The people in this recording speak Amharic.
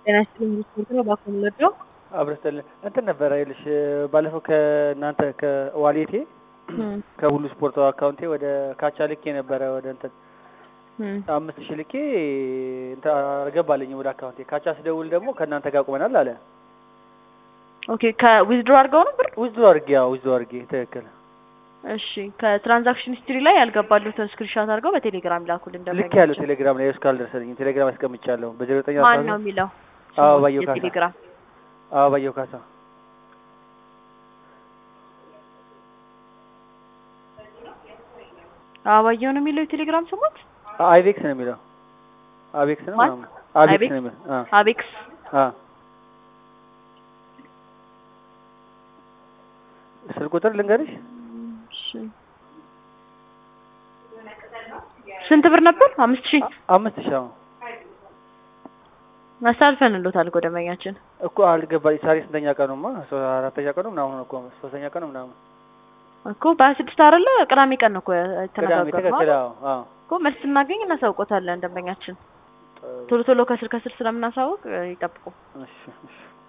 ጤና ይስጥልኝ ስፖርት ነው እባክዎ የምወደው አብረስጠልን እንትን ነበረ ይልሽ ባለፈው ከእናንተ ከዋሌቴ ከሁሉ ስፖርት አካውንቴ ወደ ካቻ ልኬ ነበረ ወደ እንትን አምስት ሺህ ልኬ እንትን አልገባልኝ ወደ አካውንቴ ካቻ ስደውል ደግሞ ከእናንተ ጋር ቁመናል አለ ኦኬ ከዊዝድሮ አድርገው ነው ብር ውዝዶ አድርጌ ያው ውዝዶ አድርጌ ትክክል እሺ ከትራንዛክሽን ሂስትሪ ላይ ያልገባሉትን ስክሪንሻት አድርገው በቴሌግራም ላኩልን ልክ ያለው ቴሌግራም ላይ እስካል ደርሰልኝ ቴሌግራም አስቀምጫለሁ በዜሮ ዘጠኝ ማን ነው የሚለው አበባየሁ ካሳ የቴሌግራም አበባየሁ ካሳ አበባየሁ ነው የሚለው የቴሌግራም ስሞት አይቬክስ ነው የሚለው አቤክስ ነው ማን? ምናምን አቤክስ አይቤክስ? ነው የሚለው አ አቤክስ አ ስልክ ቁጥር ልንገርሽ እሺ። ስንት ብር ነበር? አምስት ሺህ አምስት ሺህ አዎ አሳልፈንሎታል እኮ ደንበኛችን። እኮ አልገባኝ ዛሬ ስንተኛ ቀኑማ ሶ- አራተኛ ቀኑ ምናምን እኮ ሶስተኛ ቀኑ ምናምን እኮ በሀያ ስድስት አይደለ ቅዳሜ ቀን ነው እኮ ቅዳሜ የተነጋገርነው ትክክል አይደል? አዎ አዎ እኮ መልስ ስናገኝ እናሳውቆታለን ደንበኛችን። ጥሩ። ቶሎ ቶሎ ከስር ከስር ስለምናሳውቅ እ፣ ይጠብቁ። እሺ እሺ